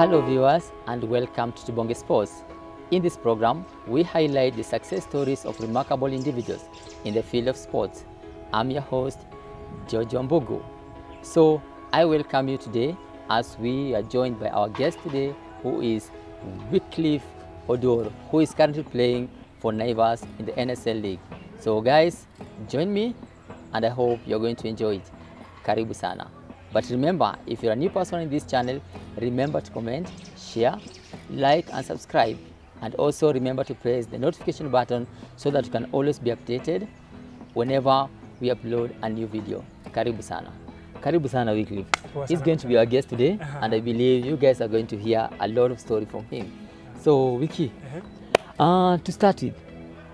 Hello, viewers, and welcome to Tubonge Sports. In this program, we highlight the success stories of remarkable individuals in the field of sports. I'm your host, Jojo Mbugu. So, I welcome you today as we are joined by our guest today, who is Wycliffe Odor, who is currently playing for Naivas in the NSL League. So, guys, join me, and I hope you're going to enjoy it. Karibu sana. But remember, if you're a new person in this channel, remember to comment, share, like, and subscribe. And also remember to press the notification button so that you can always be updated whenever we upload a new video. Karibu sana. Karibu sana Wycliffe. Poa He's sana. going to be our guest today, Aha. and I believe you guys are going to hear a lot of story from him. So, Wiki, Ehe. uh, to start with,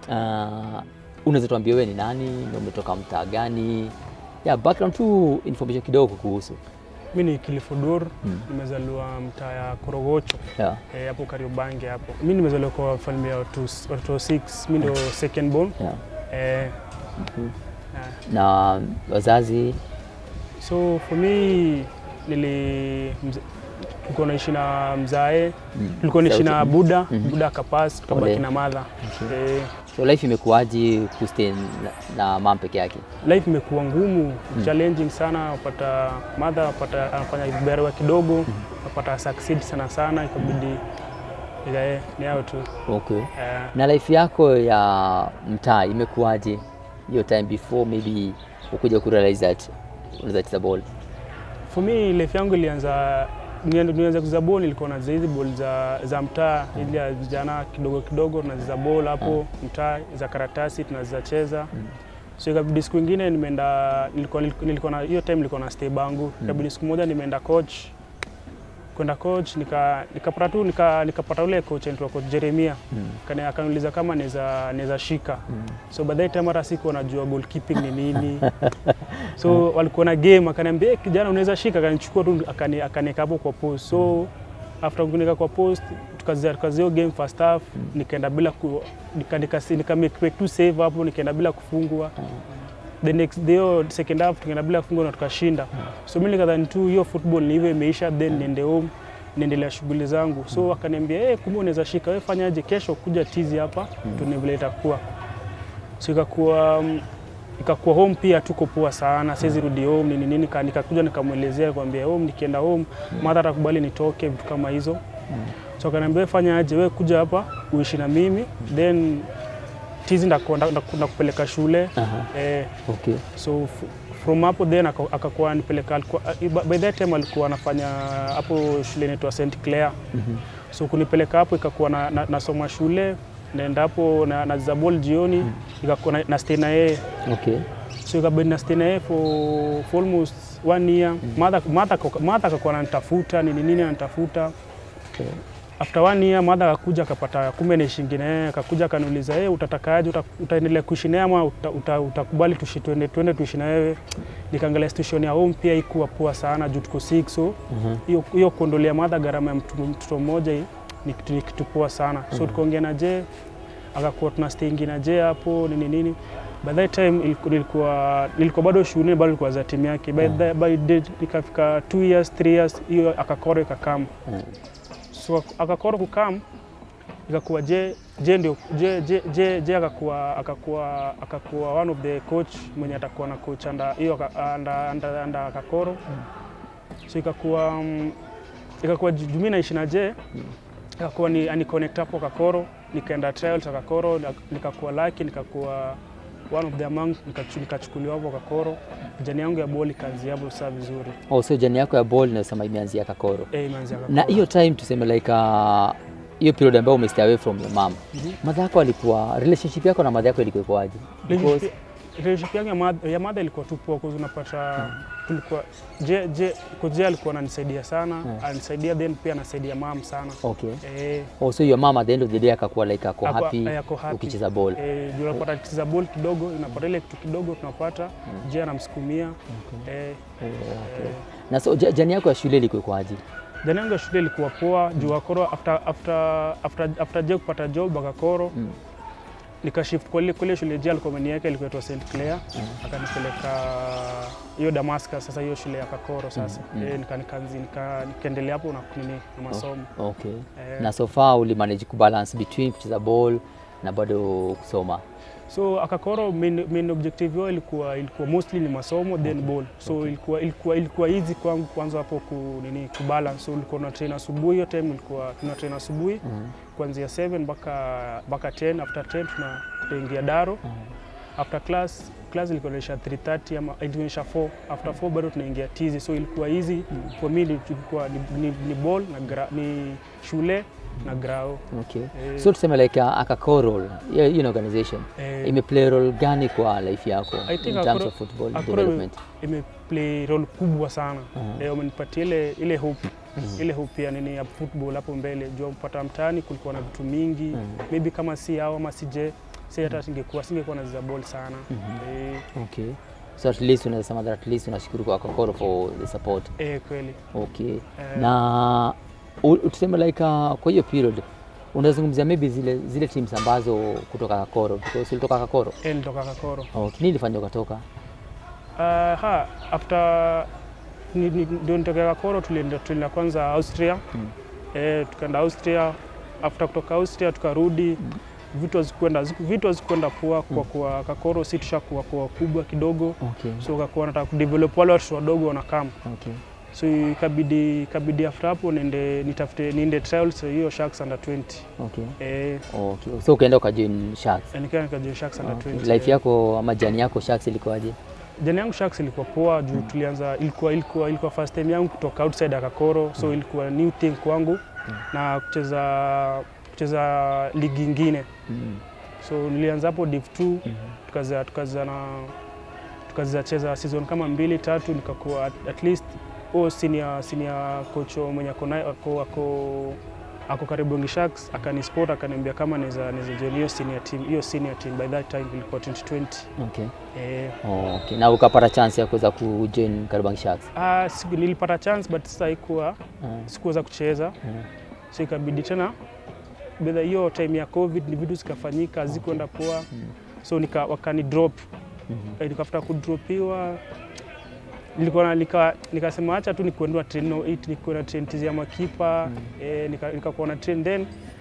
uh, unaweza tuambia wewe ni nani na umetoka mtaa gani? Yeah, background tu information kidogo kuhusu. Mi ni Kilifudur, nimezaliwa mtaa ya Korogocho Yeah. eh, hapo Kariobangi hapo. Mi nimezaliwa kwa familia ya watu watoto 6, mi ndo second born. Yeah. Eh, ah, Na wazazi so for me nili mz- tulikuwa naishi na mzae tulikuwa naishi na Sauti. buda buda akapas tukabaki Pole. na madha eh, so life imekuwaje kustay na, na mam peke yake? life imekuwa ngumu challenging sana apata madha apata anafanya vibarua kidogo apata succeed sana sana ikabidi ikae ni hao tu Okay. Eh, Na life yako ya mtaa imekuwaje hiyo time before maybe ukuja kurealize that unaweza cheza ball? for me life yangu ilianza nianza nianza kucheza ball nilikuwa nacheza hizi ball za, za mtaa ili ya vijana kidogo kidogo tunacheza ball hapo mtaa za karatasi tunacheza so ikabidi siku ingine nimeenda nilikuwa, nilikuwa na hiyo time nilikuwa na stay bangu ikabidi siku moja nimeenda coach kwenda coach nika nikapata tu nika, nikapata ule coach anaitwa coach Jeremia Kani- akaniuliza kama naweza naweza shika so by that time hata sikuwa najua goalkeeping ni nini so walikuwa na game akaniambia "Eh, kijana unaweza shika akanichukua tu akani- akaniweka hapo kwa post so after kuniweka kwa post tukazia tukazia hiyo game first half nikaenda bila ku, nika, nika, nika make, make tu save hapo nikaenda bila kufungwa the next day hiyo second half tukaenda bila kufungwa na tukashinda so mimi nikadhani tu hiyo football ni hivyo imeisha then niende home niendelea shughuli zangu so akaniambia hey, kumbe unaweza shika wewe fanyaje kesho kuja tizi hapa tuone vile itakuwa so ikakuwa mm, ikakuwa home pia tuko poa sana siwezi rudi home nini nini ka- nikakuja nikamwelezea kwambia home nikienda home mara atakubali nitoke vitu kama hizo so akaniambia "Wewe fanya aje wewe kuja hapa uishi na mimi then tizi ndaku- ndaku- ndaku- ndakupeleka shule Aha. eh, Okay. so f- from hapo then aka- akakuwa nipeleka alikuwa, by that time alikuwa anafanya hapo shule inaitwa St Clair so kunipeleka hapo ikakuwa na, na, nasoma shule naenda hapo na, na zabol jioni ikakuwa na, na stay na yeye Okay. so ikabidi na stay na yeye for, for almost one year Mother- mother ako- mother akakuwa ananitafuta nini nini ananitafuta Okay. after one year mother akakuja akapata kumbe naishingi na yeye akakuja akaniuliza hey, utatakaje uta, utaendelea kuishi naye ama uta, uta, utakubali tushi tuende tuende tuishi na wewe nikaangalia situation ya home pia ikuwa poa sana juu tuko sick so hiyo hiyo kuondolea mother gharama ya mtu- mtoto mmoja hii ni kitu ni kitu poa sana so tukaongea na je akakuwa tuna stay na je hapo nini nini by that time iliku- nilikuwa nilikuwa bado shule bado nilikuwa za timu yake by, the, by the, nikafika 2 years 3 years hiyo akakoro ikakama Mm. so akakoro kukam ikakuwa je je ndio je je je, je akakuwa akakuwa akakuwa one of the coach mwenye atakuwa na coach anda hiyo aka- anda anda, anda akakoro so ikakuwa um, ikakuwa ju- juu mimi naishi na je ikakuwa ni ani connect hapo kakoro nikaenda trials kakoro nikakuwa lucky nikakuwa one of the among nikachu- nikachukuliwa hapo kakoro jani yangu ya boli kazi hapo saa vizuri Oh, so jani yako ya ball inasema imeanzia Kakoro. eh imeanzia Na Kakoro. hiyo time tuseme like uh, hiyo period ambayo umestay away from your mom. Mhm. Mother yako alikuwa relationship yako na mother yako ilikuwa ikoaje? Because Relationship- relationship yangu ya mother- ya mother ilikuwa tu poa kwa sababu unapata tulikuwa je je kwa je alikuwa ananisaidia sana anisaidia then pia anasaidia mam sana okay. eh Oh, so your mom at the end of the day akakuwa like ako Ako- happy eh, ako happy. ukicheza ball. eh juu unapata kicheza ball kidogo unapata ile kitu kidogo tunapata je anamsukumia eh Okay. Na so ja- jani yako ya shule ilikuwa ikoaje? jana yangu ya shule ilikuwa poa juu akoro after after after after je kupata job akakoro Mm. nikashift kwa ile kwa ile shule je alikuwa ameniweka ilikuwa inaitwa St Clair akanipeleka hiyo Damascus sasa hiyo shule ya Kakoro sasa Mm, mm. eh, nika, nika, nika, nikaendelea hapo na nini na masomo Okay. eh, Na so far ulimanage kubalance between kucheza ball na bado kusoma. so Akakoro main, main objective yao ilikuwa ilikuwa mostly ni masomo then ball so Okay. ilikuwa ilikuwa ilikuwa easy kwangu kwanza hapo ku nini kubalance so ulikuwa na train asubuhi hiyo time ilikuwa tuna train asubuhi Mhm. kuanzia 7 mpaka mpaka 10 after 10 tuna tunaingia daro Mhm. after class class ilikuwa inaisha 3:30 ama inaisha 4 after 4 bado tunaingia tizi so ilikuwa easy for me ilikuwa ni, ni, ni ball na gra, ni shule na grao Okay. Eh, So tuseme like uh, Akako role, hiyo hiyo organization eh, imeplay role gani kwa life yako I think in terms Akoro- of football Akoro development? imeplay role kubwa sana Mhm. eh, umenipatia ile ile hope Mhm. ile hope ya nini ya football hapo mbele jua mpata mtaani kulikuwa na vitu mingi Mhm. maybe kama si hao ama sije si hata singekuwa singekuwa nacheza ball sana Mhm. eh, Okay. So at least unaweza sema that at least unashukuru kwa Akakoro for the support. eh, kweli Okay. Eh. Na u- tuseme like uh, kwa hiyo period unazungumzia maybe zile zile teams ambazo kutoka Kakoro because ulitoka Kakoro. eh, nilitoka Kakoro Okay. Nini ilifanya ukatoka? Uh, ha, after ni- ni- ndio nitokea Kakoro tulienda tulienda kwanza Austria Mm. eh, tukaenda Austria after kutoka Austria tukarudi vitu hazikwenda vitu hazikwenda poa kwa kuwa Kakoro si tushakuwa kwa kubwa kidogo Okay. so kakuwa nataka kudevelop wale watoto wadogo wanakam Okay. so ikabidi ikabidi after hapo niende nitafute niende trials hiyo Sharks under 20 Okay. eh Okay. So ukaenda ukajoin Sharks. nikaa nikajoin Sharks under Okay. 20 Life yako ama jani yako Sharks ilikuwaje? Jana yangu Sharks ilikuwa poa juu tulianza, ilikuwa, ilikuwa, ilikuwa first time yangu kutoka outside ya Kakoro so ilikuwa new thing kwangu na kucheza kucheza ligi ingine Mm. so nilianza hapo div 2 tukaza tukaza na tukaza cheza season kama mbili tatu nikakuwa at, at least oh, senior, senior coach mwenye ako naye- ako, ako, ako Kariobangi Sharks akanisport akaniambia kama naweza naweza join hiyo senior team hiyo senior team by that time ilikuwa 2020 Okay. eh, Oh, okay. Na ukapata chance ya kuweza kujoin Kariobangi Sharks. Ah, siku, nilipata chance but sasa haikuwa Mm. sikuweza kucheza Mm. so ikabidi tena bedha hiyo time ya covid ni vitu zikafanyika hazikuenda poa so nika, wakani drop Mhm. Eh, nikafuta kudropiwa nilikuwa na- nika, nikasema acha tu nikuendua train no 8 nikuenda train tizi ya makipa eh, nika- nikakuwa na train then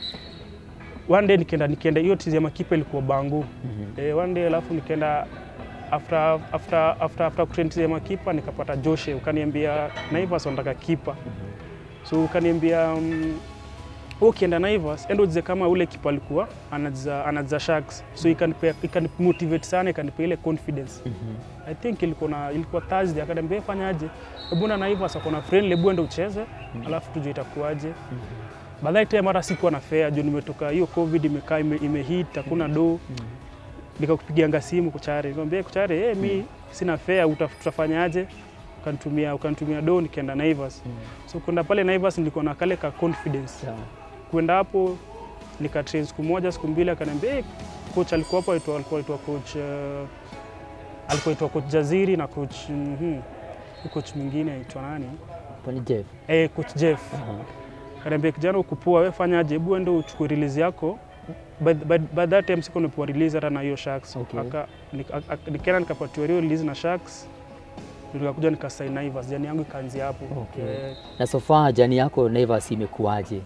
one day nikaenda nikaenda hiyo tizi ya makipa ilikuwa bangu Mhm. eh, one day alafu nikaenda after after after after kutrain tizi ya makipa nikapata Joshe ukaniambia Naivas wanataka kipa so ukaniambia um, wewe ukienda Naivas endo ujize kama ule kipa alikuwa anaza anaza Sharks so ikanipea ikanimotivate sana ikanipea ile confidence Mhm. I think ilikuwa na ilikuwa Thursday akaniambia fanyaje hebu na Naivas ako na friend hebu ende ucheze alafu tujue itakuwaje baadaye time hata sikuwa na fare juu nimetoka hiyo covid imekaa ime, imehit hakuna do nikakupigianga simu kuchare nikamwambia kuchare hey, mi sina fare uta- tutafanyaje ukanitumia ukanitumia do nikaenda Naivas so kwenda pale Naivas nilikuwa na kale ka confidence Sawa. kwenda hapo nikatrain siku moja siku mbili akaniambia hey, coach alikuwa hapo aitwa alikuwa aitwa coach uh, alikuwa aitwa coach Jaziri na coach mhm, coach mwingine aitwa nani Kwani Jeff? eh coach Jeff Aha. kaniambia kijana ukupua wewe fanyaje hebu ende uchukue release yako by, by, by that time siko nipewa release hata na hiyo Sharks Okay. aka nika- aka- nikaenda nikapatiwa hiyo release na Sharks ndio nikakuja nikasign Naivas jani yangu ikaanzia hapo Okay. Eh, Na so far jani yako Naivas imekuwaje?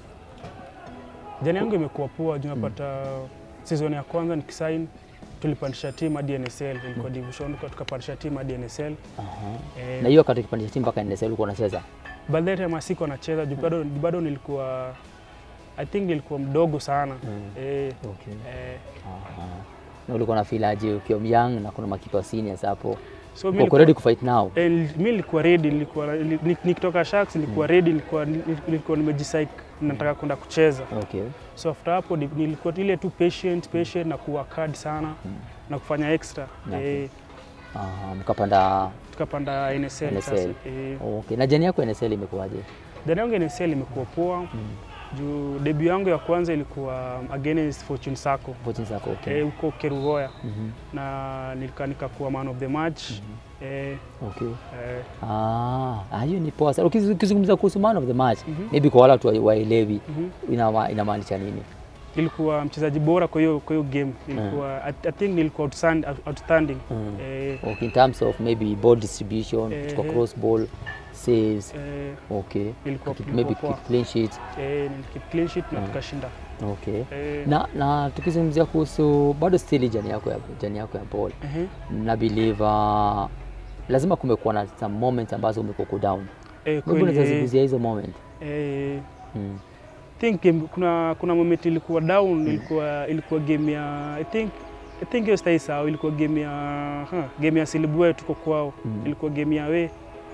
jani yangu imekuwa poa juu napata season ya kwanza nikisign tulipandisha team hadi NSL ilikuwa division tuka- tukapandisha team hadi NSL Aha. eh, Na hiyo wakati ukipandisha timu mpaka NSL ulikuwa unacheza? by that time asiko nacheza juu bado bado nilikuwa I think nilikuwa mdogo sana Mm. eh, Okay. eh, Aha. Na ulikuwa na feel aje ukiwa young na kuna makipa seniors hapo? so mi Uko nilikuwa- ready kufight now? Eh, nil- mi nilikuwa ready, nilikuwa ni- ni- nikitoka Sharks nilikuwa ready, nilikuwa nilikuwa nimejisike nataka kwenda kucheza. Okay. So after hapo ni- nilikuwa ile tu patient patient na kuwork hard sana na kufanya extra. Okay. Eh, Aha, mkapanda tukapanda NSL, NSL. sasa. Eh, Okay. Na jani yako NSL imekuwaje? jana yangu NSL imekuwa poa. Juu debut yangu ya kwanza ilikuwa against Fortune Sacco Fortune zako okay. eh, huko Kerugoya Mhm. na nika nikakuwa man of the match. Eh, Okay. eh, Ah, ah, hiyo ni poa sana. Ukiz- Ukizungumza kuhusu man of the match, Mhm. maybe kwa wale watu wa- waelewi mhm. inama- inamaanisha nini? nilikuwa mchezaji bora kwa hiyo kwa hiyo game nilikuwa I, I think nilikuwa outstand, outstanding Mm. eh, Okay, in terms of maybe ball distribution, Eh, kuchukua eh. cross ball, saves, eh, okay. nilikuwa Keep- nilikuwa maybe poa. keep clean sheet. eh, nilikeep clean sheet na Mm. tukashinda Okay. eh, Na, na tukizungumzia kuhusu bado still jani yako ya jani yako ya ball. ehe, Na believe uh, lazima kumekuwa na some moments ambazo umekuwa uko down. eh, Maybe kweli, unaweza eh, zungumzia hizo moment. eh, Mm. think game, kuna kuna moment ilikuwa down ilikuwa ilikuwa game ya I think I think hiyo stai sawa ilikuwa game ya huh, game ya Silibwe tuko kwao Mm. ilikuwa game ya we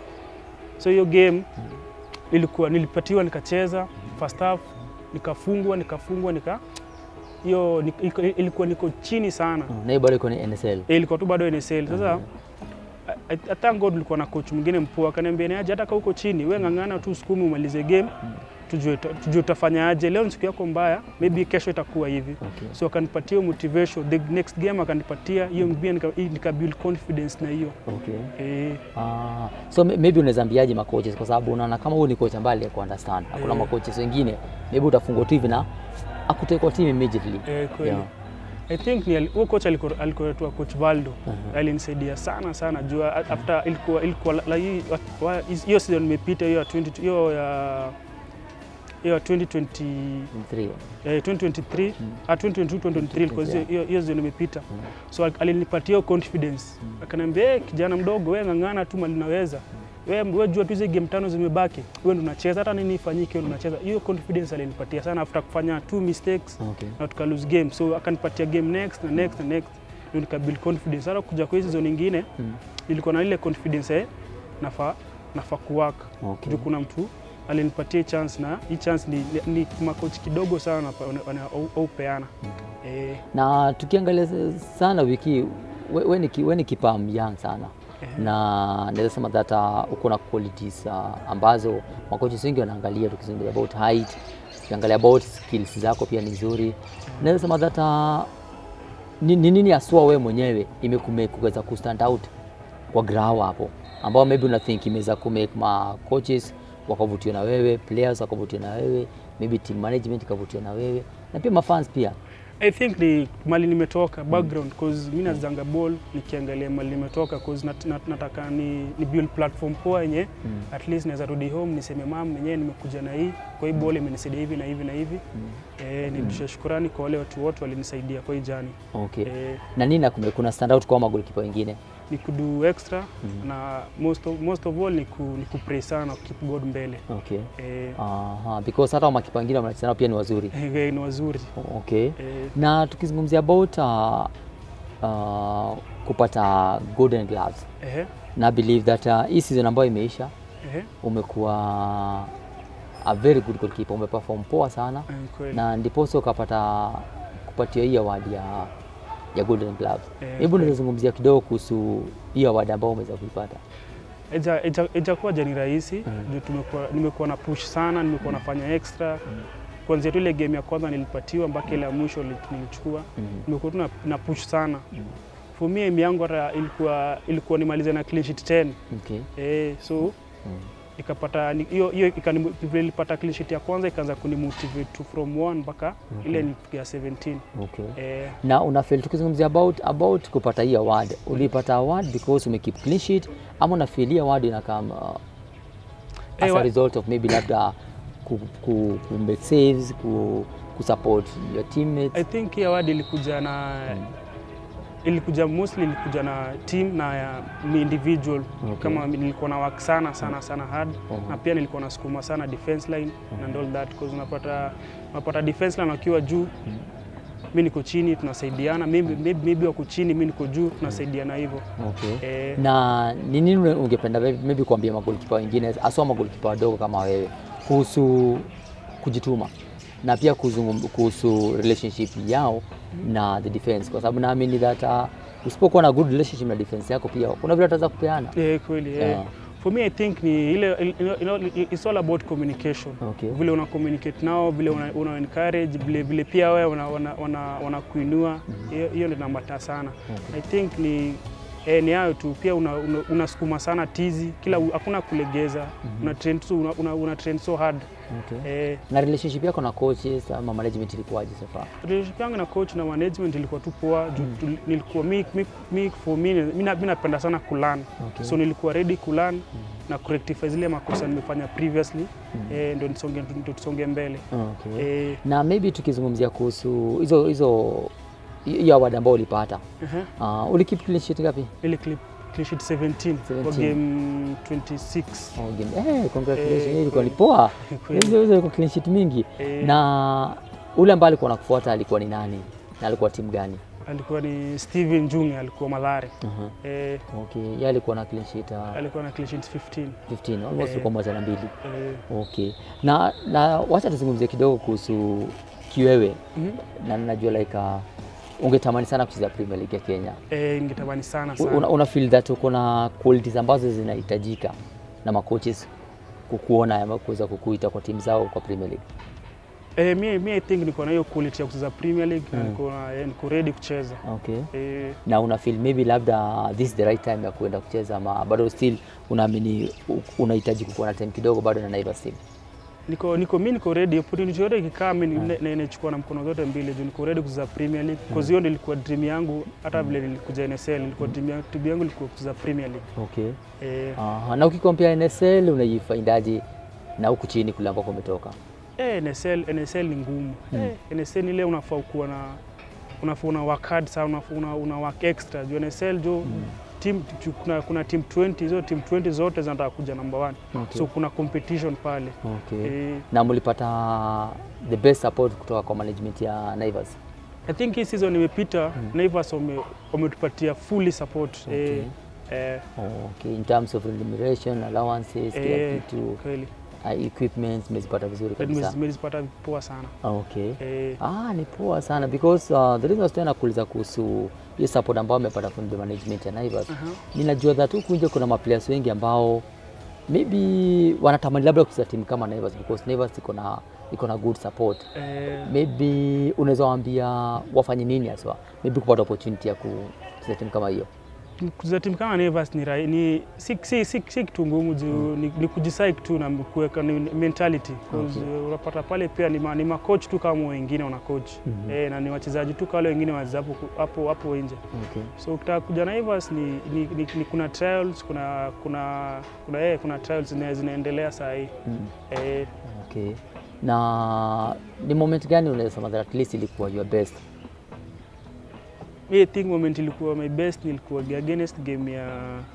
so hiyo game ilikuwa nilipatiwa nikacheza first half nikafungwa nikafungwa nika hiyo ni- iko- ilikuwa niko chini sana Mm. Na hiyo bado iko ni NSL. Eh, ilikuwa tu bado NSL sasa I- I- I thank God nilikuwa na coach mwingine mpoa akaniambia niaje hata kama uko chini we ng'ang'ana tu sukumi umalize game tujue tujue utafanya aje leo ni siku yako mbaya maybe kesho itakuwa hivi Okay. so akanipatia hiyo motivation the next game akanipatia hiyo mbia nika, nika build confidence na hiyo Okay. eh, Ah, so may- maybe unaweza ambiaje makoches kwa sababu unaona kama huyu ni coach ambaye alikuwa understand. Hakuna Eh. makoches wengine maybe utafungwa tu hivi na akutekwa team immediately. eh, kweli Yeah. I think ni ali- huyo coach alikuwa alikuwa anaitwa coach Valdo Mhm. alinisaidia sana sana juu a- after ilikuwa ilikuwa la- la- hii- wa- wa- hiyo season imepita hiyo ya 20 hiyo ya hiyo ya 2020 Three. eh, 2023 ah, 2022 2023 ilikuwa hiyo- hiyo hiyo season imepita so al- alinipatia hiyo confidence akaniambia hey, kijana mdogo wewe ng'ang'ana tu mali naweza wewe wewe jua tu hizo game tano zimebaki wewe ndo unacheza hata nini ifanyike wewe ndo unacheza hiyo confidence alinipatia sana after kufanya two mistakes Okay. na tuka lose game so akanipatia game next na next na next ndio nika build confidence hata kuja kwa hizo zone nyingine Mm. nilikuwa na ile confidence eh nafaa nafaa kuwork Okay. juu kuna mtu alinipatia hii chance na hii chance ni, ni, ni makochi kidogo sana wana- wana- wana- au- au peana eh, Na tukiangalia sana wiki we, we, ni, ki- we ni kipa young sana Ehe. na naweza sema that uh, uko na qualities uh, ambazo makocha wengi wanaangalia, tukizungumzia about height, tukiangalia about skills zako pia ni nzuri. Naweza sema that uh, ni ni nini haswa wewe mwenyewe imekumake kuweza kustand out kwa grao hapo, ambao maybe una think imeweza kumake ma coaches wakavutiwa na wewe, players wakavutiwa na wewe, maybe team management ikavutiwa na wewe na pia mafans pia. I think ni mali nimetoka background cause mimi nazanga ball nikiangalia mali nimetoka cause nat, nat, nataka ni, ni build platform poa yenye Mm. at least naweza rudi home niseme mam mwenyewe nimekuja na hii kwa hii ball imenisaidia hivi na hivi na hivi eh, nirudishe shukurani kwa wale watu wote walinisaidia kwa hii jani Okay. eh, Na nini nakume, kuna stand out kwa magolikipa wengine? ni kudu extra na most of, most of all ni, ku, ni kupray sana keep God mbele Okay. eh, Aha, because hata makipa wengine wanacheza nao pia ni wazuri. eh, ni wazuri Okay. eh, Na tukizungumzia about uh, uh, kupata golden gloves eh, na believe that uh, hii season ambayo imeisha eh, umekuwa a very good goalkeeper, umeperform poa sana eh, kweli na ndiposa ukapata kupatia hii award ya ya golden gloves. Eh, Hebu kweli. unaweza zungumzia kidogo kuhusu hii award ambayo umeweza kuipata. Ija- ija- ijakuwa jani rahisi Mm. juu tumekuwa nimekuwa na push sana, nimekuwa nafanya extra kuanzia tu ile game ya kwanza nilipatiwa mpaka ile ya mwisho li- nilichukua, Mhm. nimekuwa tu na, na push sana for me aim yangu hata ilikuwa ilikuwa nimalize na clean sheet 10 Okay. eh, so Mm. nikapata ni- hiyo hiyo ikani- vile nilipata clean sheet ya kwanza ikaanza kunimotivate to from 1 mpaka ile nilifikia 17 Okay. eh, na unafeel tukizungumzia about, about kupata hii award ulipata award because umekeep clean sheet ama unafeel hii award inakam uh, as Eh, a wa- result of maybe labda ku, ku, ku make saves ku, ku support your teammates I think hii award ilikuja na ilikuja mostly ilikuja na team na ya ni individual Okay. kama nilikuwa na work sana sana sana hard Mhm. na pia nilikuwa nasukuma sana defense line and all that because unapata unapata defense line wakiwa juu mi niko chini tunasaidiana maybe, maybe, maybe wako chini mi niko juu tunasaidiana hivyo okay. eh, na ni nini une- ungependa maybe maybe kuambia magolikipa wengine haswa magolikipa wadogo kama wewe kuhusu kujituma na pia kuzungum- kuhusu relationship yao na the defense kwa sababu naamini that uh, usipokuwa na good relationship na defense yako pia kuna vile wataweza kupeana eh, kweli eh. Yeah. for me i think ni ile you know, it's all about communication Okay. vile una communicate nao vile una, una encourage vile, vile pia wewe wana, wana, wana, wana kuinua hiyo hiyo ndio nambata sana i think ni Eh, ni hayo tu pia unasukuma una, unasukuma sana tizi kila hakuna kulegeza una, train so, una, una, una train so hard Okay. eh, Na relationship yako na coaches ama management ilikuwaje so far? relationship yangu na coach na management ilikuwa tu poa juu tu- nilikuwa mi, mi, mi, for me mi na- mi napenda sana kulan Okay. so nilikuwa ready kulan na kurectify zile makosa nimefanya previously eh, ndio nisonge ndio tusonge mbele Okay. eh, Na maybe tukizungumzia kuhusu hizo hizo hiyo award ambayo ulipata. uh-huh. Uh, ulikip clean sheet ngapi? ile clip clean sheet 17 kwa 17. game 26 Oh, game. Eh, congratulations. Eh, Hiyo ilikuwa ni kweli. poa. Kweli. Hizo hizo ilikuwa clean sheet mingi. Eh. Na ule ambaye alikuwa anakufuata alikuwa ni nani? Na alikuwa timu gani? alikuwa ni Steven Junge alikuwa Madhare Uh-huh. eh, Okay, yeye alikuwa na clean sheet uh, alikuwa na clean sheet 15 15 almost Eh. ilikuwa moja na mbili. eh, Okay. Na na wacha tuzungumzie kidogo kuhusu kiwewe. mhm. Na najua like uh, ungetamani sana kucheza Premier League ya Kenya. eh, ningetamani sana U- sana Una, una feel that uko na qualities ambazo zinahitajika na macoaches kukuona ama kuweza kukuita kwa timu zao kwa Premier League. eh, mi, mi I think niko na hiyo quality ya kucheza Premier League na Mm. niko na eh, niko ready kucheza Okay. eh, Na una feel maybe labda this is the right time ya kuenda kucheza ama bado still unaamini u- unahitaji kukuwa na time kidogo bado na Naivas team. niko niko mi niko ready opportunity yote ikikaa mi ni- na- inachukua na mkono zote mbili juu niko ready kucheza Premier League because hiyo ndio ilikuwa dream yangu hata vile nilikuja NSL ilikuwa dream yangu, dream yangu ilikuwa kucheza Premier League Okay. eh, Aha. Na ukikompea NSL unaifaindaje na huku chini kule ambako umetoka? eh, NSL NSL ni ngumu eh, NSL ni ile unafaa kuwa na unafaa una work hard sana unafaa una, una work extra juu NSL jo team tu- kuna, kuna team 20 hizo team 20 zote zinataka kuja number one Okay. so kuna competition pale Okay. eh, Na mlipata the best support kutoka kwa management ya Naivas. I think hii season imepita Naivas wame- wametupatia fully support Okay. eh, eh, Okay. In terms of remuneration, allowances, kila eh, kitu, kweli uh, equipment mmezipata vizuri kabisa. nimezipata poa sana Okay. eh, Ah, ni poa sana because uh, the reason I was trying to kuuliza kuhusu hiyo support ambayo amepata from the management ya Naivas. aha. Ninajua that huku nje kuna maplayers wengi ambao maybe wanatamani labda kucheza timu kama Naivas because Naivas iko na iko na good support. eh, Maybe unaweza waambia wafanye nini haswa, maybe kupata opportunity ya kucheza timu kama hiyo. kucheza timu kama Naivas ni, rai- ni si, si, si, si kitu ngumu juu ni, ni kujisike tu na kuweka ni mentality 'Cause, Okay. uh, unapata pale pia ni, ma, ni macoach tu kama wengine wana coach Mhm. eh, na ni wachezaji tu kama wale wengine wacheza hapo hapo hapo nje Okay. so ukitaka kuja Naivas ni, ni, ni, ni kuna trials kuna kuna kuna, eh, kuna trials zina, zinaendelea saa hii Mm. eh, Okay. Na ni moment gani unaweza sema that at least ilikuwa your best? mi I think moment ilikuwa my best nilikuwa against game ya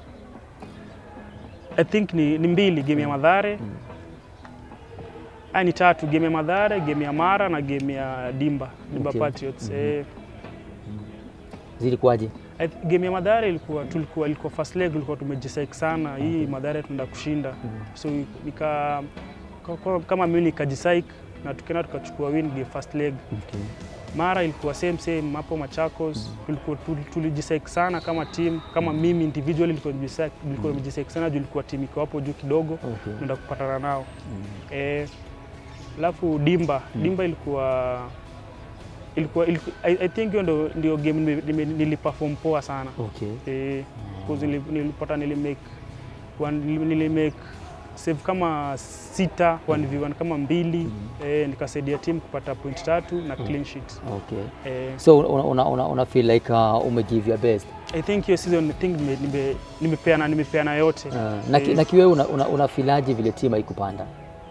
I think ni, ni mbili game ya Madhare Mm. Ah, ni tatu game ya Madhare, game ya Mara na game ya Dimba, Dimba Okay. Patriots. Mhm. Eh, Zilikuwaje? I th- game ya Madhare ilikuwa tulikuwa ilikuwa first leg ilikuwa tumejisike sana. Hii Madhare tunaenda kushinda. So nika ka- ka- kama mimi nikajisike na tukaenda tukachukua win game first leg. Okay. Mara ilikuwa same same hapo Machakos. Tulikuwa tul- tulijisike sana kama team, kama mimi individually nilikuwa nimejisike nilikuwa nimejisike sana juu ilikuwa team iko hapo juu kidogo Okay. tunaenda kupatana nao. Mm. Eh, alafu Dimba Mm. Dimba ilikuwa ilikuwa, ilikuwa I, I think hiyo ndo ndio game nime- nime- niliperform poa sana Okay. eh, cause nili- nilipata nilimake one- nili- nilimake save kama sita 1v1 kama mbili Mm. eh, nikasaidia team kupata point tatu na clean sheet Okay. eh, So una, una, una, una feel like uh, umegive your best. I think hiyo season I think nime- nime- nimepeana nimepeana yote Uh, na, ki- Eh. na kiwewe una, una, una filaji vile timu haikupanda?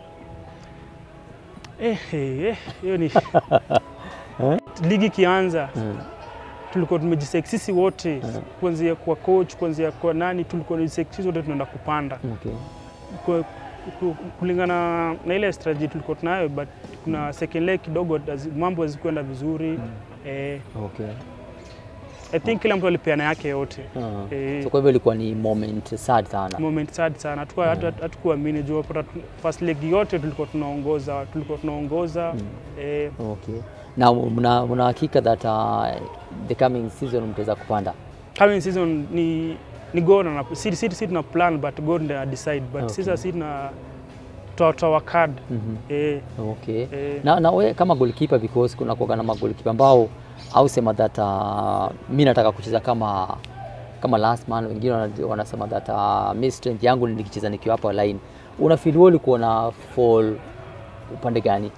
eh, eh, eh, hiyo ni ligi ikianza Mm. tulikuwa tumejisek sisi wote Mhm. kuanzia kwa coach kuanzia kwa nani, tulikuwa tumejisek sisi wote tunaenda kupanda Okay. kwa, ku- kulingana na ile strategy tulikuwa tunayo, but kuna second leg kidogo hazi- mambo hazikwenda vizuri eh, Okay. I think kila mtu alipeana yake yote Uh, eh, so kwa hivyo ilikuwa ni moment sad sana. moment sad sana, hatukuwa hatu- hatu- hatukuamini juu wapata tu- first leg yote tulikuwa tunaongoza tulikuwa tunaongoza Mm. eh, Okay. Na mna mna hakika that uh, the coming season mtaweza kupanda? coming season ni ni God na si, si, si tuna plan but God ndiye decide but Okay. sisi si tuna toa card Mhm. eh, Okay. eh, Na, na we kama goalkeeper because kuna kuwaga na magolikipa ambao au sema that uh, mi nataka kucheza kama kama last man, wengine wana- wanasema that uh, mi strength yangu ni nikicheza nikiwa hapa line. Una feel wewe ulikuwa na fall upande gani?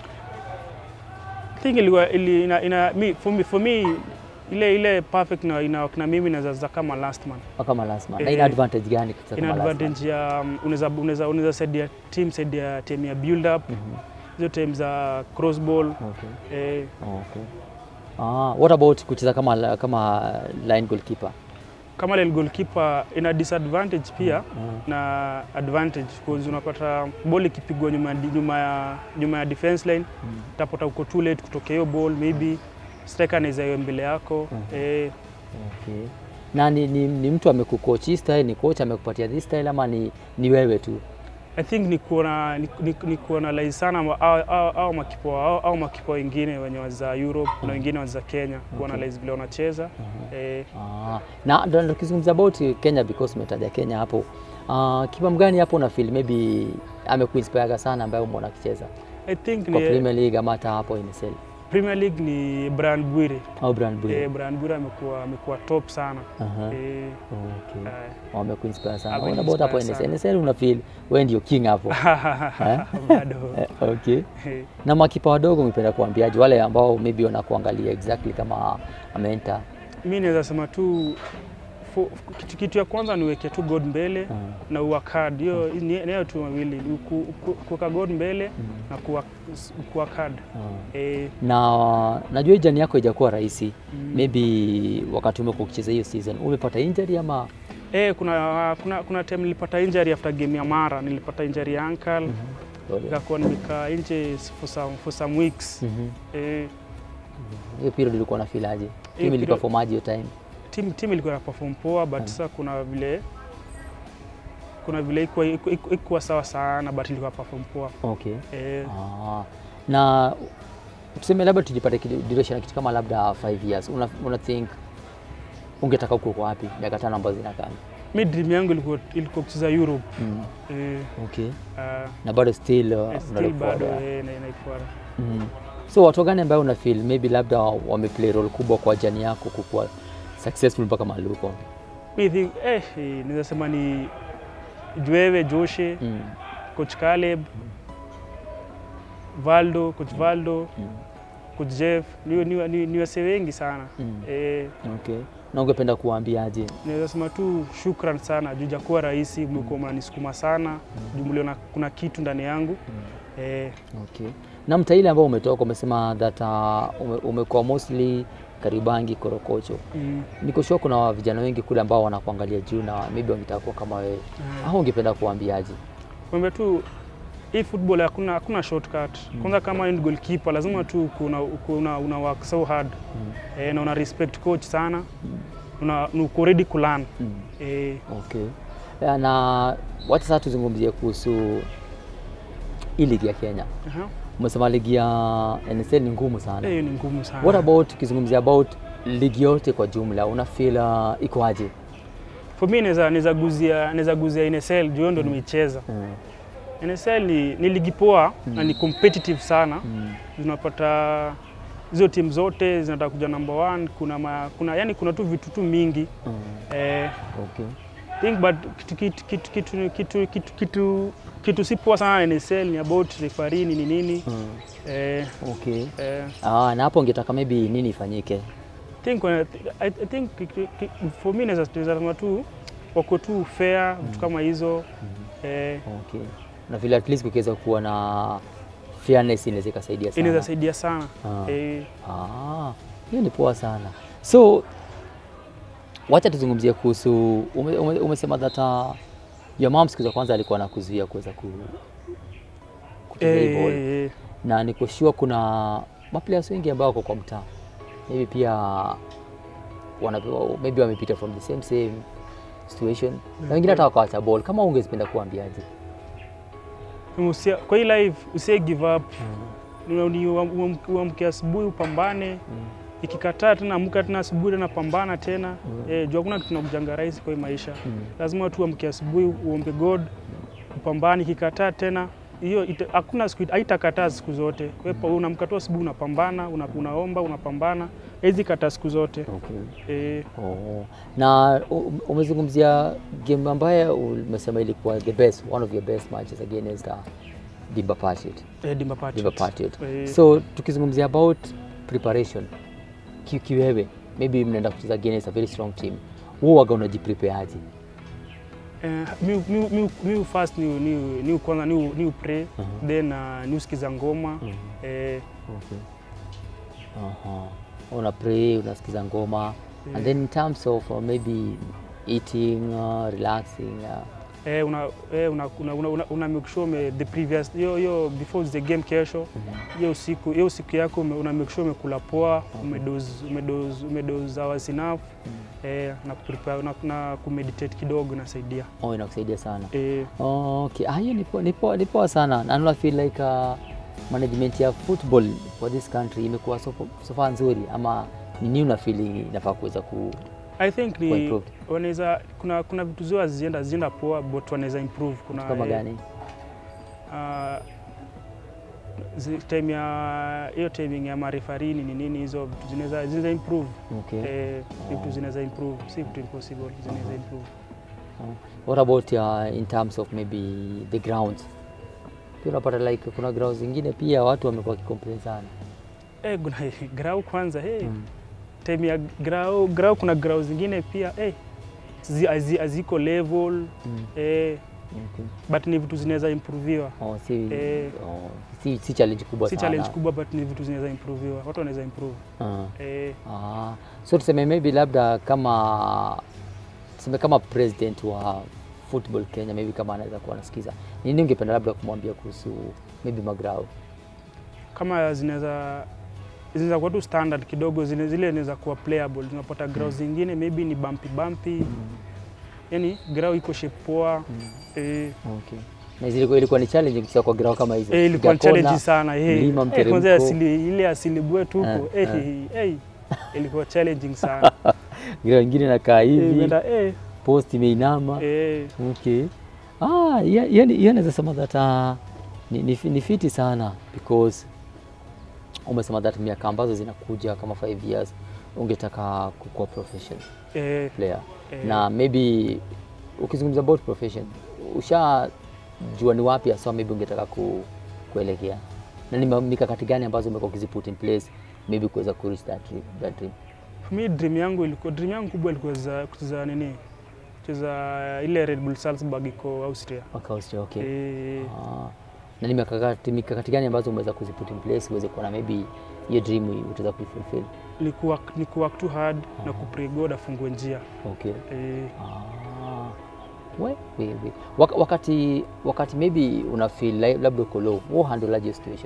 I think ilikuwa ili, ina, ina, mi, for, me, for me ile ile perfect na ina, na mimi naweza cheza kama last man. Au kama last man? Na Eh, ina advantage gani kucheza Ina kama last man? advantage ya um, unaweza unaweza unaweza saidia team saidia team ya build up Mhm. hizo team za cross ball Okay. eh, Okay. Ah, what about kucheza kama kama line goalkeeper? kama ile goalkeeper ina disadvantage pia Mm. na advantage because unapata ball ikipigwa nyuma, ya- nyuma, ya, nyuma ya defense line Mm. utapata uko too late kutokea hiyo ball maybe striker anaweza iwe mbele yako Mhm. eh, Okay. Na ni, ni, ni mtu amekucoach hii style, ni coach amekupatia this style ama ni, ni wewe tu? I think ni kuona ni, ni, ni kuanalyze sana ma- au, au, au makipa au, au makipa wengine wenye waza Europe na wengine waza Kenya kuanalyze vile wanacheza eh, Ah, na ndo tukizungumza about Kenya because umetaja Kenya hapo. Ah, kipa mgani hapo una feel maybe amekuinspire sana ambaye umeona akicheza I think kwa ni Premier League ama hata hapo NSL Premier League ni Brian Bwire au Brand Blue? eh, Brian Bwire amekuwa amekuwa top sana Aha. eh, Okay. eh, Wamekuinspire sana. What Ameninspire about hapo NSL? sana. NSL una feel wewe ndio king hapo. Eh? bado Eh, okay. eh, Na makipa wadogo umependa kuambiaje wale ambao maybe wanakuangalia exactly kama amenta mi naweza sema tu fo- kitu, kitu ya kwanza niweke tu God mbele Mm. na work hard. Hiyo ni nayo tu mawili, ni ku- ku- kuweka God mbele na kuwa kuwork hard. Eh, na najua hii jani yako haijakuwa rahisi Mm. maybe wakati umekuwa ukicheza hiyo season umepata injury ama eh, kuna, kuna, kuna time nilipata injury after game ya Mara, nilipata injury ya ankle nikakuwa nimekaa nje for some, for some weeks Mhm. eh, hiyo period ilikuwa na feel aje timu period- iliperformaje hiyo time team, team ilikuwa na perform poa but sasa kuna vile kuna vile ikuwa, ikuwa, ikuwa sawa sana but ilikuwa perform poa okay eh, ah. na tuseme labda tujipate kidu- duration ya kitu kama labda 5 years una, una think ungetaka uko kwa wapi miaka tano ambazo zinakaa mi dream yangu ilikuwa ilikuwa kucheza Europe mm. eh, okay uh, na bado still uh, still unalook bado forward, eh, na- naifuata. Mm. So watu gani ambayo una feel maybe labda wameplay role kubwa kwa jani yako kukuwa successful mpaka mahali uko? Mi think eh, eh, naweza sema ni Jwewe Joshe, Mm. coach Caleb, Valdo, coach Valdo, Mm. coach Jeff, ni, ni, ni, ni wase wengi sana Mm. eh, Okay. Na ungependa kuwaambiaje? naweza sema tu shukran sana juu jakuwa rahisi, mlikuwa mnanisukuma sana juu mliona kuna kitu ndani yangu eh, Okay. Na mtaa ile ambao umetoka umesema that uh, ume, umekuwa mostly Karibangi, Korokocho. mm, Niko sure kuna vijana wengi kule ambao wanakuangalia juu na maybe wangetaka kuwa kama wewe. Au ungependa kuwaambiaje? kwamba tu hii football hakuna hakuna shortcut. Kwanza kama ni goalkeeper lazima tu kuna, kuna, una work so hard eh, na una respect coach sana una, na uko ready kulearn Mm. eh, Okay. Ya, Na wacha sasa tuzungumzie kuhusu hii ligi ya Kenya. aha. Umesema ligi ya NSL ni ngumu sana. Eh, hiyo ni ngumu sana. What about tukizungumzia about ligi yote kwa jumla, una feel uh, iko aje? For me naweza naweza guzia naweza guzia NSL juu hiyo ndo nimeicheza. Mm. NSL ni, ni ligi poa na ni competitive sana. Mm. Unapata hizo timu zote zinataka kuja number one. Kuna, ma, kuna yani kuna tu vitu tu mingi Mm. eh, Okay. think but kitu, kitu, kitu, kitu, kitu, kitu, kitu, kitu si poa sana na NSL ni about referee ni nini Mm. eh, Okay. eh, Ah, na hapo ungetaka maybe nini ifanyike? think when, I, I think ki- ki- ki- for me naweza naweza sema tu wako tu fair vitu kama hizo eh, Okay. Na vile at least kukiweza kuwa na fairness inaweza ikasaidia sana. inaweza saidia sana Ah. eh, Ah, hiyo ni poa sana. So wacha tuzungumzie kuhusu ume, ume, umesema that uh, your mom siku za kwanza alikuwa anakuzuia kuweza ku kucheza hii ball. eh, na niko sure kuna maplayers wengi ambao wako kwa mtaa maybe pia wana, maybe wamepita from the same same situation na wengine hata wakawacha ball. Kama ungezipenda kuambiaje? usia, kwa hii life usie give up Ni- ni uam- uamke asubuhi upambane ikikataa tena amka tena asubuhi tena pambana tena eh, juu hakuna kitu nakujanga rahisi kwa hii maisha lazima tu uamke asubuhi uombe God upambane ikikataa tena hiyo ita- hakuna siku haitakataa siku zote. Wewe unamka tu asubuhi unapambana, una, unaomba, unapambana. Hizi kataa siku zote. Okay. Eh, Oh. Na u- umezungumzia game ambayo umesema ilikuwa the best, one of your best matches against uh, Dimba Patriot. eh, Dimba Patriots. Dimba Patriot. Eh, So tukizungumzia about preparation ki- kiwewe, maybe mnaenda kucheza against a very strong team, wewe waga unajiprepare aje? Eh, mi, mi, mi, mi first ni, ni, ni kwanza ni, ni pray Mhm. then uh, ni usikiza ngoma eh, Okay. Aha. Una pray, unasikiza ngoma and then in terms of uh, maybe eating, uh, relaxing, uh, eh, una, eh, una, una, una, una, una make sure ume, the previous hiyo hiyo before the game kesho hiyo usiku hiyo usiku yako ume, una make sure umekula poa umedoze umedoze umedoze hours enough eh, na kuprepare na, na kumeditate kidogo inasaidia oh, inakusaidia sana. eh, Okay, ah, hiyo ni poa- ni poa ni poa sana. And I feel like uh, management ya football for this country imekuwa so, so far nzuri ama ni nini una feeling inafaa kuweza ku I think Kuwa ni improved. wanaweza kuna kuna vitu zio hazienda hazienda poa but wanaweza improve kuna kama eh, gani? Ah, zi- time ya hiyo timing ya marefarini ni nini, hizo vitu zinaweza zinaweza improve Okay. eh, vitu Oh. zinaweza improve, si vitu impossible, zinaweza improve. What about uh, in terms of maybe the grounds? Pia unapata like kuna grounds zingine pia watu wamekuwa wakicomplain sana. Eh, kuna grau kwanza hey, Mm. time ya grau grau, kuna grau zingine pia eh, zi- hazi- haziko level Mm. eh, Okay. but ni vitu zinaweza improviwa, Oh, si, Eh. oh, si, si challenge kubwa si sana. challenge kubwa, but ni vitu zinaweza improviwa, watu wanaweza improve Ah. eh, Ah, so tuseme maybe labda kama tuseme kama president wa football Kenya maybe kama anaweza kuwa anasikiza, nini ungependa labda kumwambia kuhusu maybe magrao? kama zinaweza zinaweza kuwa tu standard kidogo, zile zile zinaweza kuwa playable. Tunapata grau zingine maybe ni bumpy bumpy, yani grau iko shape poa eh, Okay. Na zilikuwa ilikuwa ni challenge kucheza kwa grao kama hizo. eh, ilikuwa ni Piga kona, challenge sana eh. mlima, Eh, kwanza mteremko. asili ile asili bwetu huko Eh, eh, eh, eh, ilikuwa challenging sana grao ingine inakaa eh, hivi, imeenda eh, post imeinama. eh, Okay. Ah, yeah, yeah, yeah, naweza sema that uh, ni, ni, ni fiti sana because umesema that miaka ambazo zinakuja kama 5 years ungetaka kukuwa professional eh, player Eh. na maybe ukizungumza about profession ushajua ni wapi hasa maybe ungetaka ku, kuelekea na ni ma- mikakati gani ambazo umekuwa ukiziput in place maybe kuweza ku reach that dream, that dream. for me dream yangu ilikuwa dream yangu kubwa ilikuwa za kucheza nini kucheza ile Red Bull Salzburg iko Austria Waka Austria, okay. eh, Ah, na ni mikakati, mikakati gani ambazo umeweza kuziput in place uweze kuona maybe hiyo dream utaweza kuifulfill? ni kuwork ni kuwork too hard na kupray God afungue njia Okay. eh, Ah, we, we, we. Wak wakati, wakati maybe una feel like, labda uko low, wewe handle aje situation?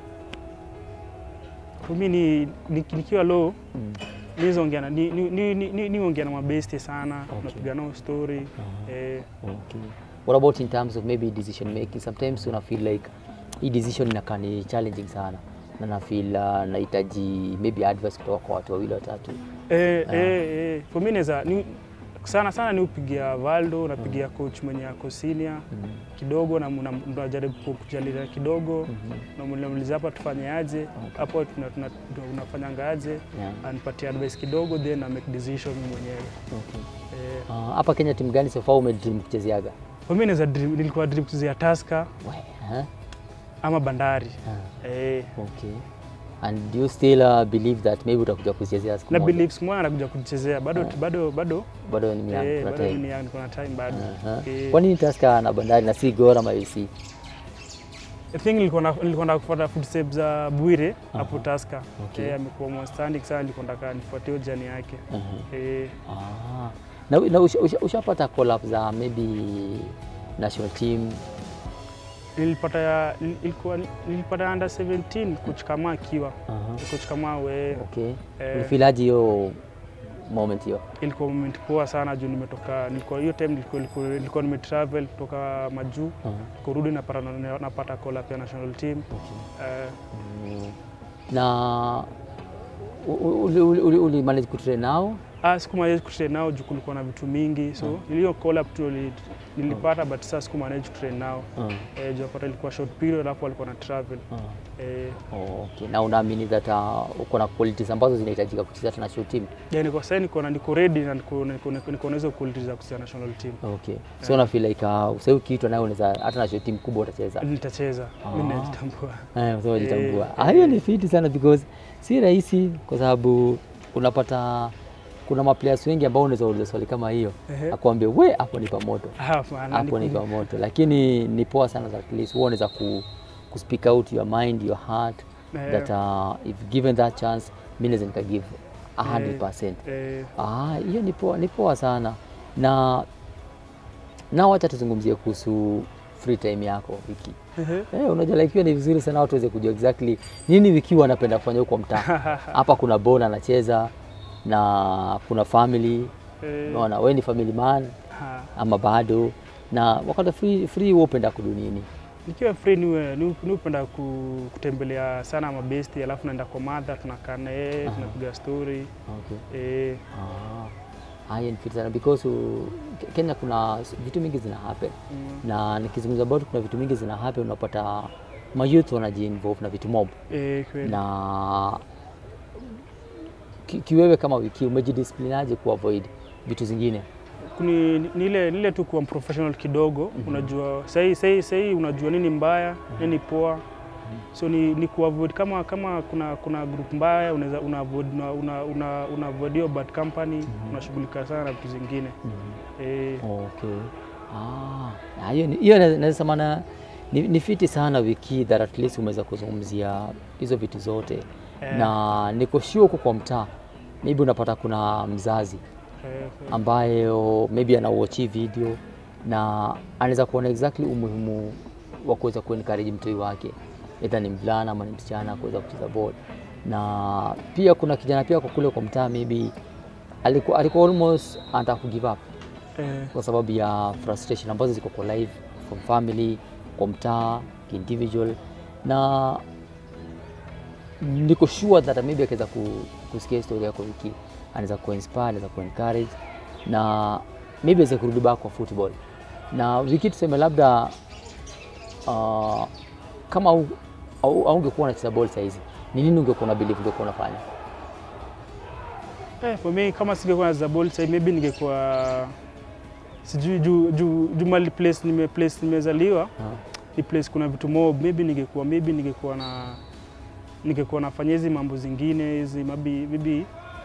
for me ni, ni, nikiwa low Mm. niongea na ni, ni, ni, ni, ni, niongea na mabeste sana Okay. napiga nao story eh, Okay. What about in terms of maybe decision making? Sometimes una feel like hii decision inakaa ni challenging sana na na feel uh, nahitaji maybe advice kutoka kwa watu wawili watatu. eh, eh, eh. for me naweza ni, sana sana ni upigia Valdo napigia coach mwenye ako senior Mm. kidogo na mna- mnajaribu ku- kujalia kidogo na mnamuuliza hapa tufanye aje hapo tuna- tuna- tuna- unafanyanga aje Yeah. anipatia advice kidogo then na make decision mwenyewe Okay. eh, Ah, hapa Kenya timu gani so far umedream kuchezeaga? for me naweza dream- nilikuwa dream kuchezea Tusker We, huh? ama Bandari Ah, eh, okay. And do you still uh, believe that maybe utakuja kuchezea siku na moja? believe siku moja anakuja kuchezea bado bado bado Bado ni miaka eh, kuna bado time. ni young, kuna time bado Aha. eh, Kwa nini Tusker na Bandari na si Gor ama UC? I think nilikuwa na- nilikuwa na kufuata footsteps za Bwire hapo Aha. Tusker Okay. eh, amekuwa outstanding sana nilikuwa nataka nifuatie hiyo jani yake Aha. eh, Ah. Na, na usha- usha- ushapata call up za maybe national team nilipata ya nil- ilikuwa nilipata under 17 coach kama akiwa Aha. coach kama we Okay. Eh. Ulifilaje hiyo moment hiyo? ilikuwa moment poa sana juu nimetoka nilikuwa hiyo time nilikuwa, nilikuwa, nilikuwa nimetravel kutoka majuu Aha. kurudi napata napata call up ya national team Okay. eh, Mm. Na u- u- uli- uli- uli- uli manage kutrain nao Ah, siku manage kutrain nao juu kulikuwa na vitu mingi so Mm. iliyo call up tu nili- nilipata but sasa siku manage kutrain nao Mm. eh, juu apata ilikuwa short period alafu walikuwa na travel Mm. eh, Oh, okay. Na unaamini that uh, uko na qualities ambazo zinahitajika kucheza hata national team? yeah, niko sasa niko na niko ready na niko niko niko- niko na hizo qualities za kucheza national team Okay. So una feel like uh, sasa ukiitwa nayo unaweza hata national team kubwa utacheza. nitacheza Ah. mimi najitambua Eh, so unajitambua. Eh, Ah, hiyo ni fiti sana because si rahisi kwa sababu unapata kuna maplayers wengi ambao unaweza uliza swali kama hiyo Ehe. akwambie we hapo ni pamoto Hapana, hapo ni niko- pamoto, lakini ni poa sana that at least wewe unaweza ku, ku speak out your mind your heart Eh. that uh, if given that chance mimi naweza nika give 100%. eh, Ah, hiyo ni poa, ni poa sana na na wacha tuzungumzie kuhusu free time yako wiki. ehe. Eh, unajua like hiyo ni vizuri sana watu waweze kujua exactly nini wiki wanapenda kufanya huko mtaa. Hapa kuna bona anacheza na kuna family, Eh, unaona wewe ni family man ha. ama bado, na wakati free free wewe upenda kudu nini? nikiwa free niwe ni- ni upenda ku, kutembelea sana mabesti alafu naenda kwa madha tunakaa na yeye Aha. tunapiga story Okay. eh, Ah. Haya ni fit sana because uh, Ke- Kenya kuna s- vitu mingi zina happen mm, na nikizungumza about kuna vitu mingi zina happen, unapata mayouth wanajiinvolve na vitu mob eh, kweli. na ki, kiwewe kama wiki umejidisciplinaje kuavoid vitu zingine? Kuni, ni ile ni ile tu kuwa professional kidogo unajua sahi, sahi, sahi unajua nini mbaya nini poa so ni, ni kuavoid kama kama kuna kuna group mbaya unaweza una avoid una, una, una, una avoid hiyo bad company unashughulika sana na vitu zingine eh, Okay. Ah, na hiyo ni- hiyo na- naweza sema na ni, ni fiti sana wiki that at least umeweza kuzungumzia hizo vitu zote Eh. na niko sure huko kwa mtaa maybe unapata kuna mzazi eh, ambayo maybe anawatch hii video na anaweza kuona exactly umuhimu wa kuweza kuencourage mtoi wake either ni mvulana ama ni msichana kuweza kucheza ball, na pia kuna kijana pia kwa kule kwa mtaa maybe alikuwa, alikuwa almost anataka ku give up eh, kwa sababu ya frustration ambazo ziko kwa life from family, kwa mtaa, individual na niko sure that maybe akiweza ku- kusikia historia yako wiki anaweza kuinspire, anaweza kuencourage na maybe aweze kurudi back kwa football. Na wiki tuseme labda uh, kama au- au- haungekuwa unacheza ball saizi, ni nini ungekuwa na believe ungekuwa unafanya? Eh, for me kama singekuwa na Zabol sasa maybe ningekuwa sijui juu juu juu mali place nime place nimezaliwa Ah, ni place kuna vitu mob maybe ningekuwa maybe ningekuwa na ningekuwa nafanya hizi mambo zingine hizi maybe maybe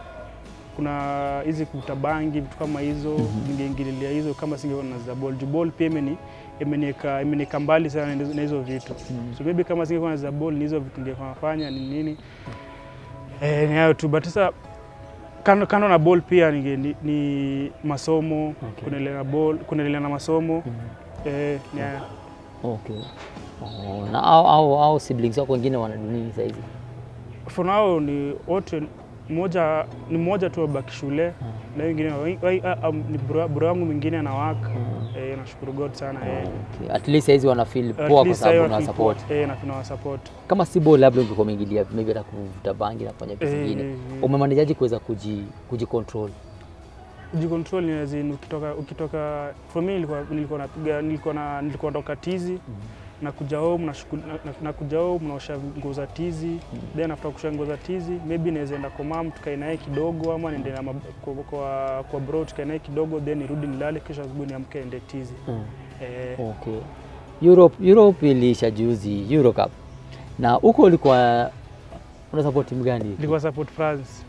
kuna hizi kuvuta bangi vitu kama hizo ningeingililia hizo kama singekuwa na Zabol juu ball pia imeni imeniweka imeniweka mbali sana na hizo- na hizo vitu so maybe kama singekuwa na Zabol ni hizo vitu ningekuwa nafanya ni nini eh, ni hayo tu but sasa kando, kando na ball pia ni, ni, ni masomo Okay. kuendelea na ball kuendelea na masomo mhm. eh, ni haya. Okay. Oh, na au, au, au siblings wako wengine wana nini saizi? for now ni wote mmoja ni mmoja tu abaki shule na wengine wa- wa- ah, um, ni bro bro wangu mwingine anawaka eh, nashukuru God sana eh. Okay. At least saizi wana feel At poa kwa least sababu hayo una na support. support. Eh, na tuna support. Kama si ball labda ungekuwa umeingilia maybe hata kuvuta bangi na kufanya vitu Eh, zingine. eh, eh. Umemanajaje kuweza kuji kujicontrol? Kujicontrol ni as in ukitoka ukitoka for me nilikuwa nilikuwa napiga nilikuwa na nilikuwa natoka tizi na kuja home na, shughuli- na, na, na kuja home naosha nguo za tizi then after kusha nguo za tizi maybe naweza enda kwa mam tukae naye kidogo ama niende na mab- kwa, kwa, kwa bro tukae naye kidogo then nirudi nilale kesho asubuhi niamke ende tizi eh, Okay. Europe Europe ilisha juzi Euro Cup. Na huko ulikuwa una support timu gani? nilikuwa support France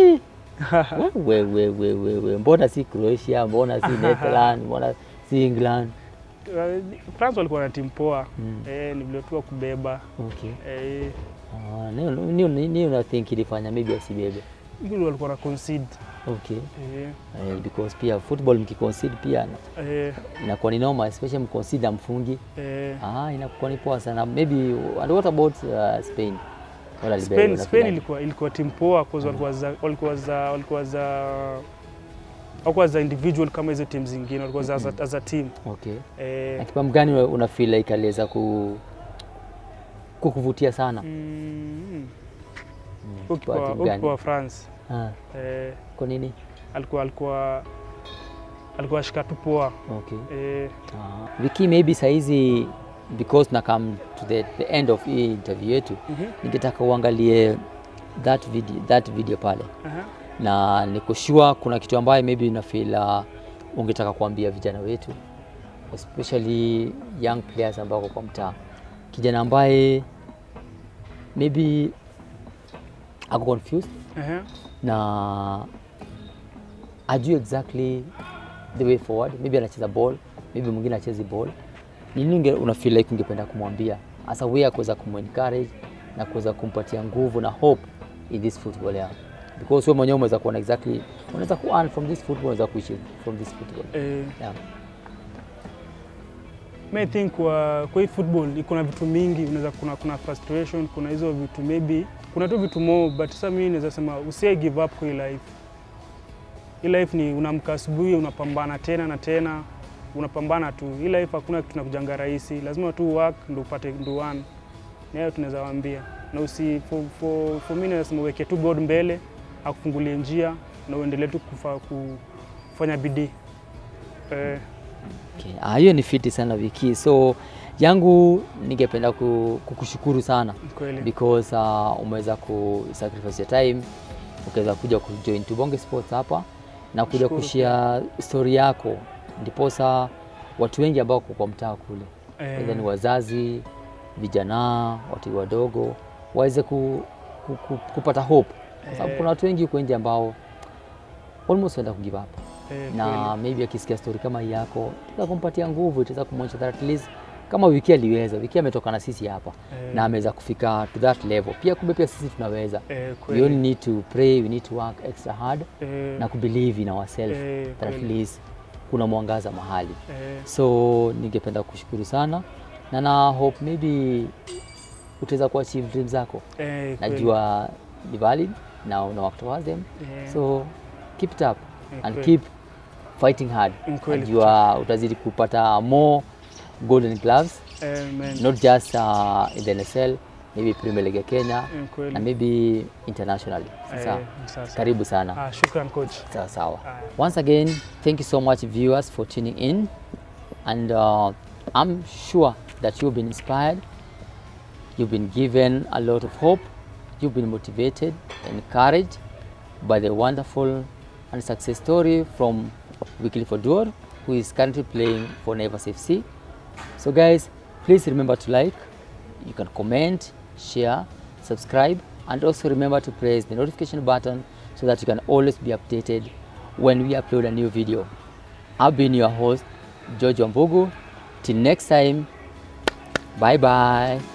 we, we, we, we, we. Mbona si Croatia? Mbona si Netherlands? Mbona si England? Uh, France walikuwa na timu poa Mm. eh, ni vile tu wa kubeba Okay. eh, Ah, ni ni ni ni una think ilifanya maybe asibebe. hilo walikuwa na concede Okay. eh, Eh, because pia football mkiconcede pia na- eh, inakuwa ni noma especially mconcede mfungi. eh, Ah, inakuwa ni poa sana. Maybe and what about uh, Spain? Wala libero, Spain, una Spain feel ilikuwa, ilikuwa timu poa cause walikuwa za walikuwa za walikuwa za walikuwa za individual kama hizo timu zingine walikuwa za as a- as a team like- Okay. eh, Akipa mgani una- una feel like aliweza ku kukuvutia sana? mm, Kwa ukiwa timu gani? ukiwa France Ah, eh, kwa nini? alikuwa alikuwa alikuwa ashika tu poa Okay. eh, Uh, Viki, maybe saizi because na come to the, the end of hii interview yetu mhm, ningetaka uangalie that video, that video pale aha. na niko sure kuna kitu ambayo maybe una feel uh, ungetaka kuambia vijana wetu especially young players ambao wako kwa mtaa, kijana ambaye maybe ako confused Aha. na ajue exactly the way forward, maybe anacheza ball, maybe mwingine achezi ball. Ni nini unge- una feel like ungependa kumwambia as a way ya kuweza kumencourage na kuweza kumpatia nguvu na hope in this football yeah. Because wewe mwenyewe umeweza kuona exactly, unaweza ku earn from this football, unaweza kuishi from this football Eh, yeah. mi think kwa, kwa hii football iko na vitu mingi unaweza kuna, kuna frustration kuna hizo vitu maybe kuna tu vitu more but sasa mimi naweza sema usie give up kwa hii life hii life ni unamka asubuhi unapambana tena na tena unapambana tu hii life hakuna kitu nakujanga rahisi lazima tu work ndo upate ndo one nayo tunaweza waambia na usi for, for, for mimi naweza sema uweke tu God mbele akufungulie njia na uendelee tu kufa, kufanya bidii eh, Okay. Ah, hiyo ni fiti sana Viki, so yangu ningependa ku- kukushukuru sana kweli because uh, umeweza ku sacrifice your time ukaweza kuja kujoin Tubonge Sports hapa na kuja Nashukuru kushare story yako, ndiposa watu wengi ambao wako kwa mtaa kule Eh, aidha ni wazazi, vijana, watu wadogo waweze ku, ku, ku, kupata hope, kwa sababu Eh. kuna watu wengi huko nje ambao almost wenda kugive up eh, na kweli. maybe akisikia story kama hii yako itaweza kumpatia nguvu, itaweza kumwonyesha that at least kama Wiki aliweza. Wiki ametoka na sisi hapa Eh. na ameweza kufika to that level. Pia kumbe pia sisi tunaweza. Eh, We kweli. only need to pray, we need to work extra hard Eh, na kubelieve in ourselves Eh, that at kweli. least kuna mwangaza mahali. eh, So ningependa kushukuru sana na na hope maybe utaweza kuachieve dreams zako. eh, kweli. Najua ni valid na una work towards them. Eh, So keep it up eh, and kweli. keep fighting hard. Ni kweli. Najua utazidi kupata more golden gloves Eh, man. not just uh, in the NSL, maybe Premier League ya Kenya Eh, kweli. na maybe internationally. Sasa Eh, sasa. karibu sana. Ah, shukran coach. Sawa sawa. Aya. Once again, thank you so much viewers for tuning in and uh, I'm sure that you've been inspired. You've been given a lot of hope. You've been motivated, encouraged by the wonderful and success story from Wycliffe Oduor, who is currently playing for Naivas FC. So, guys, please remember to like, you can comment, share, subscribe, and also remember to press the notification button so that you can always be updated when we upload a new video. I've been your host, George Wambugu. Till next time, bye bye.